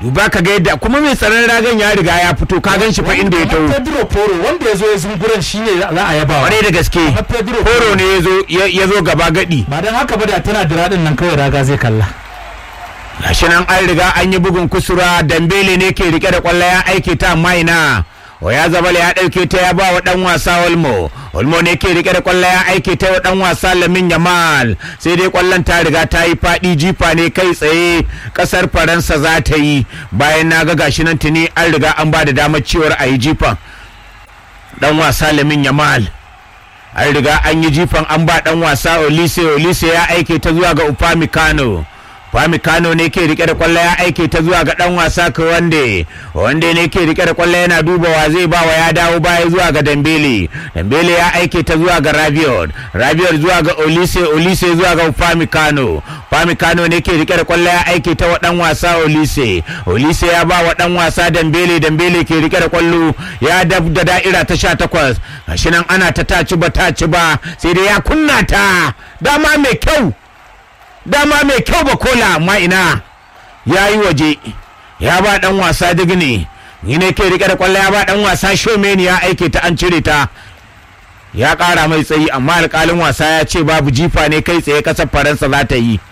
duba ka ga yadda kuma mai tsaron ragan ya riga ya fito ka gan shi fa inda ya taho Pedro Poro wanda ya zo ya zunguran shi ne za a yaba kwarai da gaske Amma Pedro horo ne ya zo ya ya zo gaba gadi ba don haka ba da tana da radin nan kawai raga zai kalla gashi nan an riga an yi bugun kusura dambele ne ke rike da kwallo ya aike ta amma ina ya zabala ya dauke ta ya ba wa dan wasa olmo olmo ne ke rike da kwallo ya aike ta wa dan wasa lamin yamal sai dai kwallon ta riga ta yi fadi jifa ne kai tsaye kasar faransa za ta yi bayan na ga gashi nan tuni an riga an ba da damar cewar a yi jifan dan wasa lamin yamal an riga an yi jifan an ba dan wasa olise olise ya aike ta zuwa ga upamecano upamecano ne ke rike da kwallo ya aike ta zuwa ga dan wasa wande wande ne ke rike da kwallo yana dubawa zai bawa ya dawo baya zuwa ga dambele dambele ya aike ta zuwa ga rabiot rabiot zuwa ga olise olise zuwa ga upamecano upamecano ne ke rike da kwallo ya aike ta wa dan wasa olise olise ya ba wa dan wasa dambele dambele ke rike da kwallo ya dab da da'ira ta sha takwas gashi nan ana ta taci ba taci ba sai dai ya kunna ta dama mai kyau dama mai kyau ba kola amma ina ya yi waje ya ba dan wasa digni ni ne ke rike da kwallo ya ba dan wasa shomeni ya aike ta an cire ta ya kara mai tsayi amma alkalin wasa ya ce babu jifa ne kai tsaye kasar faransa za ta yi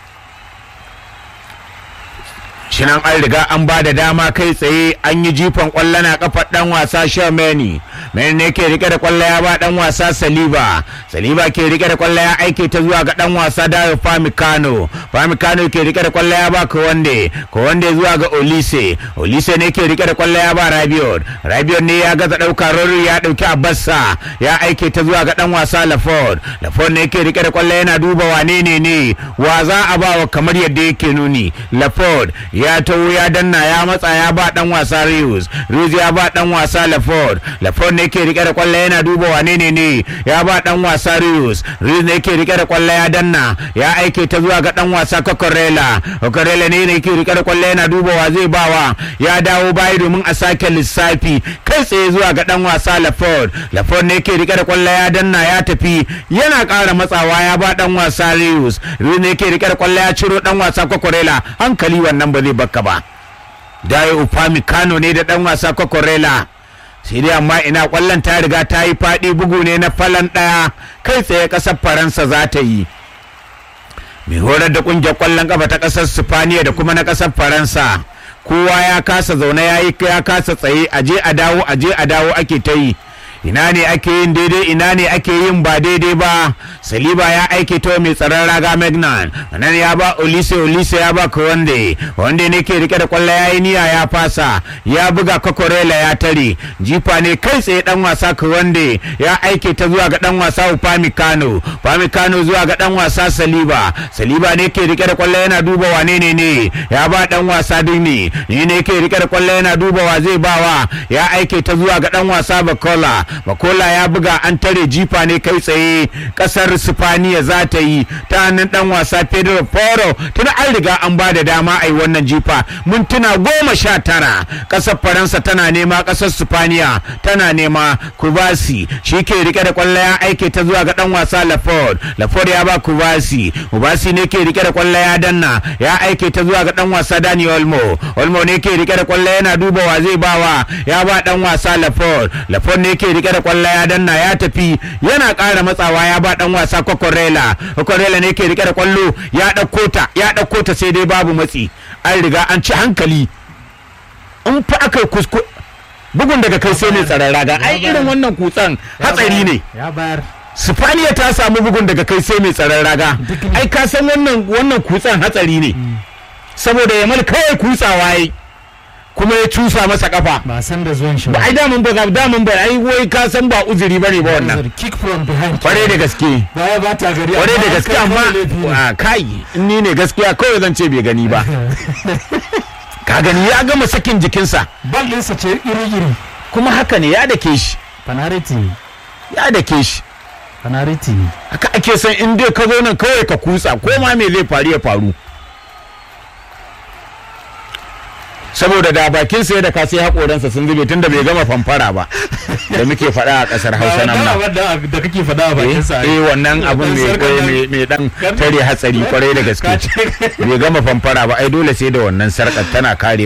shinan an riga an ba da dama kai tsaye an yi jifan kwallo na kafar dan wasa Shameni mai ne ke rike da kwallo ya ba dan wasa Saliba Saliba ke rike da kwallo ya aike ta zuwa ga dan wasa Dayo Famikano Famikano ke rike da kwallo ya ba Kowande Kowande zuwa ga Olise Olise ne ke rike da kwallo ya ba Rabiot Rabiot ne ya gaza dauka Rory ya dauki Abassa ya aike ta zuwa ga dan wasa Laford Laford ne ke rike da kwallo yana duba wane ne ne wa za a ba wa kamar yadda yake nuni Laford ya taho ya danna ya matsa ya ba dan wasa Rius Rius ya ba dan wasa Laford Laford ne ke rike da kwallo yana duba wane ne ne ya ba dan wasa Rius Rius ne ke rike da kwallo ya danna ya aike ta zuwa ga dan wasa Kokorela Kokorela ne ne ke rike da kwallo yana duba wa zai bawa ya dawo baya domin a sake lissafi kai tsaye zuwa ga dan wasa Laford Laford ne ke rike da kwallo ya danna ya tafi yana ƙara matsawa ya ba dan wasa Rius Rius ne ke rike da kwallo ya ciro dan wasa Kokorela hankali wannan ba zai baka ba Dayo Upamecano ne da dan wasa Kokorela sai dai amma ina kwallon ta riga ta yi faɗi bugu ne na falan ɗaya kai tsaye ƙasar Faransa za ta yi mai horar da ƙungiyar kwallon ƙafa ta ƙasar Sifaniya da kuma na ƙasar Faransa kowa ya kasa zaune ya yi ya kasa tsaye aje a dawo aje a dawo ake ta yi ina ne ake yin daidai ina ne ake yin ba daidai ba saliba ya aike ta mai tsaron raga magnan nan ya ba olise olise ya ba wande wande ne ke rike da kwallo ya yi niyya ya fasa ya buga kokorela ya tare jifa ne kai tsaye dan wasa wande ya aike ta zuwa ga dan wasa upamecano upamecano zuwa ga dan wasa saliba saliba ne ke rike da kwallo yana duba wane ne ne ya ba dan wasa dinni ni ne ke rike da kwallo yana duba wa zai bawa ya aike ta zuwa ga dan wasa bakola bakola ya buga an tare jifa ne kai tsaye kasar sifaniya za ta yi ta hannun dan wasa pedro foro tun an riga an ba da dama a yi wannan jifa mintuna goma sha tara kasar faransa tana nema kasar sifaniya tana nema kubasi shi ke rike da kwallo ya aike ta zuwa ga dan wasa laford laford ya ba kubasi kubasi ne ke rike da kwallo ya danna ya aike ta zuwa ga dan wasa dani olmo olmo ne ke rike da kwallo yana duba wa zai bawa ya ba dan wasa laford laford ne ke rike da kwallo ya danna ya tafi yana ƙara matsawa ya ba dan wasa kokorela kokorela ne ke rike da kwallo ya ɗauko ta ya ɗauko ta sai dai babu matsi an riga an ci hankali in fa aka kuskure bugun daga kai sai ne tsaron raga ai irin wannan kutsan hatsari ne ya bayar Sifaniya ta samu bugun daga kai sai mai tsaron raga ai ka san wannan wannan kutsan hatsari ne saboda yamal kawai kutsawa yi kuma ya cusa masa kafa ba san da zuwan shi ba ai damun ba damun ba ai wai ka san ba uzuri bane ba wannan kick from behind kware da gaske baya ba ta gari kware da amma gaske kai amma kawai laifi ne. a kai in ni ne gaskiya kawai zan ce bai gani ba ka gani ya gama sakin jikinsa bal ɗinsa ce iri-iri kuma haka ne ya dake shi penalty ya dake shi penalty haka ake son in dai ka zo nan kawai ka kutsa ko ma me zai faru ya faru saboda da bakin sa da ka sai hakoransa sun zube tunda bai gama famfara ba da muke faɗa a ƙasar Hausa nan Ba ma wanda da kake faɗa a bakin sa eh wannan abun mai sarkar mai mai dan Kar- tare hatsari kwarai da gaske Ka ce- bai gama famfara ba ai dole sai da wannan sarkar tana kare